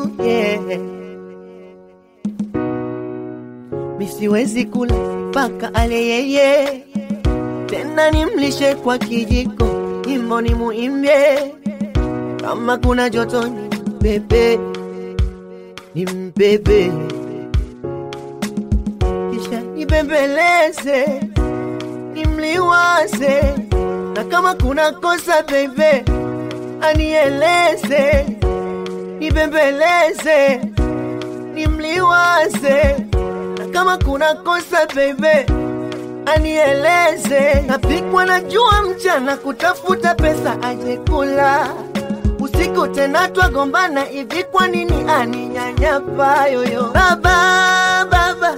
yeah. Misiwezi kula mpaka ale yeye, tena nimlishe kwa kijiko, nyimbo ni muimbie, kama kuna joto ni mbebe, ni mbebe, kisha nibembeleze, nimliwaze, na kama kuna kosa bebe, anieleze, nibembeleze, nimliwaze na kama kuna kosa bebe anieleze. Napikwa na jua mchana kutafuta pesa aje kula, usiku tena twagombana hivi, kwa nini aninyanyapa yoyo? Baba, baba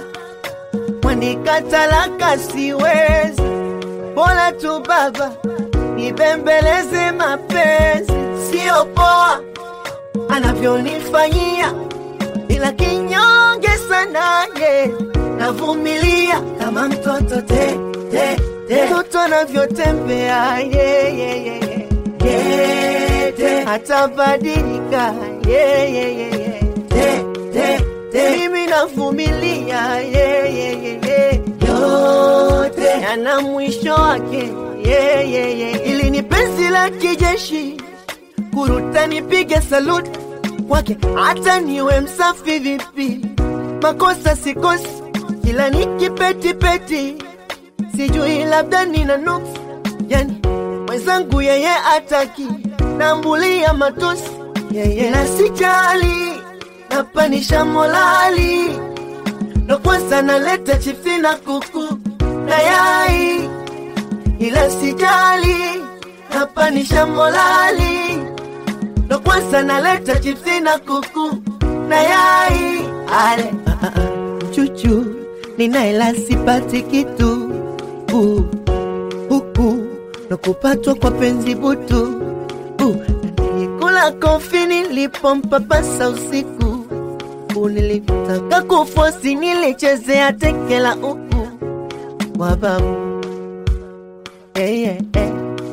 wanikatalaka, siwezi bora tu baba nibembeleze, mapenzi sio poa anavyonifanyia ila kinyonge sana ye, navumilia kama mtoto te, te, te. Mtoto anavyotembea ye, ye, ye, ye. Ye, te. Atabadilika ye, ye, ye, ye. Te, te, te. Mimi navumilia ye, ye, ye, ye. Yote yana mwisho wake ye, ye, ye. Ili ni penzi la kijeshi kuruta nipige saluti kwake hata niwe msafi vipi, makosa sikosi, kila nikipetipeti, sijui labda nina nuksi, yani mwenzangu yeye ataki, nambulia matusi yeye na sijali, napanisha molali, ndo kwanza naleta chipsi na kuku na yai, ila sijali, napanisha molali ndo kwanza naleta chipsi na kuku na yai ale ah, ah, ah. chuchu ninaela sipati kitu uh, huku ndo kupatwa kwa penzi butu uh, nilikula kofi nilipompapasa usiku uh, nilitaka kufosi nilichezea tekela uku wababu hey, hey, hey.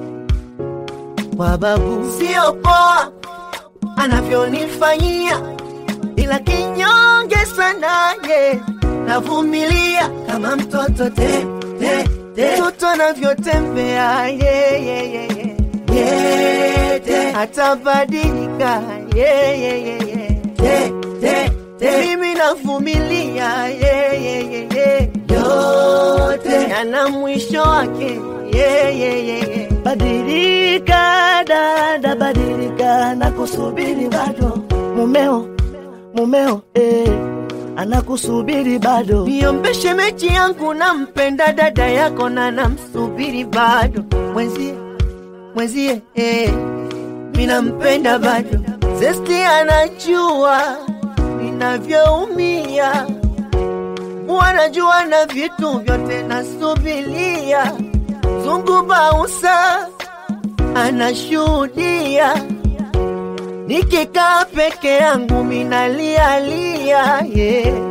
wababu sio poa anavyonifanyia, ila kinyonge sana ye, navumilia kama mtoto te, te, te. Mtoto anavyotembea ye, ye, ye, ye. Ye, te. Atabadilika ye, ye, ye, ye. Te, te, te. Mimi navumilia ye, ye, ye, ye. Yote yana mwisho wake ye, ye, ye, ye. Badilika dada, badilika, nakusubiri bado. Mumeo, mumeo, eh, anakusubiri bado. Niombeshe mechi yangu, nampenda dada yako na namsubiri bado. Mwenzie, mwenzie, eh, minampenda bado. Zesti anajua ninavyoumia, wanajua na vitu vyote nasubilia. Zungu Bausa anashuhudia, nikikaa peke yangu minalialia yeah.